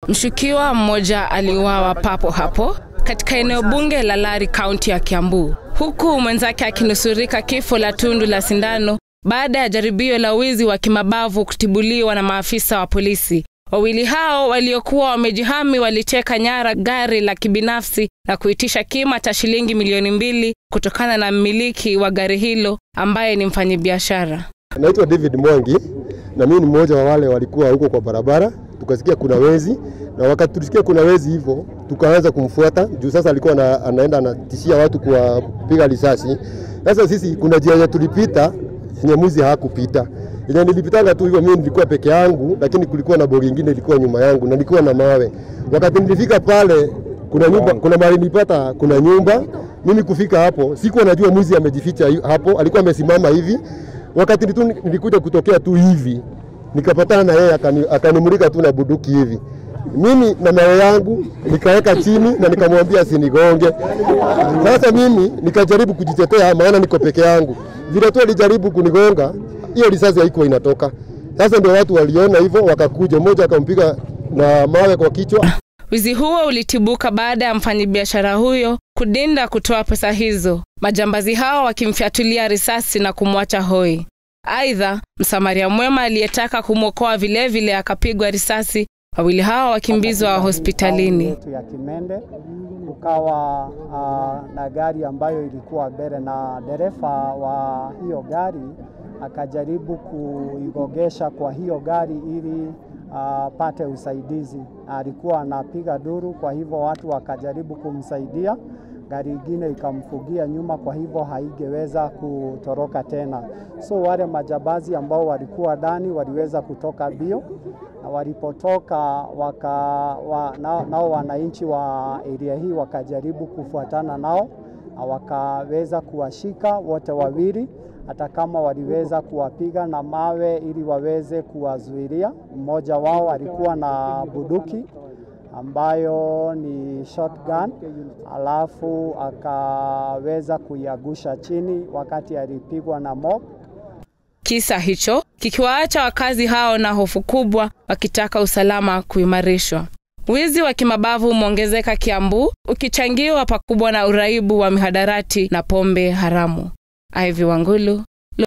Mshukiwa mmoja aliuawa papo hapo katika eneo bunge la Lari, kaunti ya Kiambu, huku mwenzake akinusurika kifo la tundu la sindano baada ya jaribio la wizi wa kimabavu kutibuliwa na maafisa wa polisi. Wawili hao waliokuwa wamejihami waliteka nyara gari la kibinafsi na kuitisha kima cha shilingi milioni mbili kutokana na mmiliki wa gari hilo ambaye ni mfanyabiashara. Naitwa David Mwangi na mimi ni mmoja wa wale walikuwa huko kwa barabara, tukasikia kuna wezi, na wakati tulisikia kuna wezi hivyo tukaanza kumfuata juu sasa alikuwa na, anaenda anatishia watu kwa kupiga risasi. Sasa sisi kuna njia yenye tulipita yenye mwizi hakupita yenye nilipitanga tu hivyo, mimi nilikuwa peke yangu, lakini kulikuwa na bogi ingine ilikuwa nyuma yangu na nilikuwa na mawe. Wakati nilifika pale, kuna nyumba, kuna mahali nilipata, kuna nyumba. Mimi kufika hapo, sikuwa najua mwizi amejificha hapo, alikuwa amesimama hivi. Wakati tu nilikuja kutokea tu hivi, nikapatana na yeye, akanimulika tu na buduki hivi mimi na mawe yangu nikaweka chini na nikamwambia asinigonge. Sasa mimi nikajaribu kujitetea, maana niko peke yangu. Vile tu alijaribu kunigonga, hiyo risasi haikuwa inatoka. Sasa ndio watu waliona hivyo, wakakuja, mmoja akampiga na mawe kwa kichwa. Wizi huo ulitibuka baada ya mfanyabiashara huyo kudinda kutoa pesa hizo, majambazi hao wakimfyatulia risasi na kumwacha hoi. Aidha, msamaria mwema aliyetaka kumwokoa vilevile akapigwa risasi, wawili hao wakimbizwa hospitalini. yetu ya Kimende ukawa uh, na gari ambayo ilikuwa mbele na dereva wa hiyo gari akajaribu kuigogesha kwa hiyo gari ili apate uh, usaidizi. Alikuwa anapiga duru, kwa hivyo watu wakajaribu kumsaidia, gari ingine ikamfugia nyuma, kwa hivyo haingeweza kutoroka tena. So wale majambazi ambao walikuwa ndani waliweza kutoka bio na walipotoka waka, wa, nao, nao wananchi wa area hii wakajaribu kufuatana nao na wakaweza kuwashika wote wawili, hata kama waliweza kuwapiga na mawe ili waweze kuwazuilia. Mmoja wao alikuwa na buduki ambayo ni shotgun, alafu akaweza kuiagusha chini wakati alipigwa na mob. Kisa hicho kikiwaacha wakazi hao na hofu kubwa, wakitaka usalama kuimarishwa. Wizi wa kimabavu umeongezeka Kiambu, ukichangiwa pakubwa na uraibu wa mihadarati na pombe haramu. Ivy Wangulu,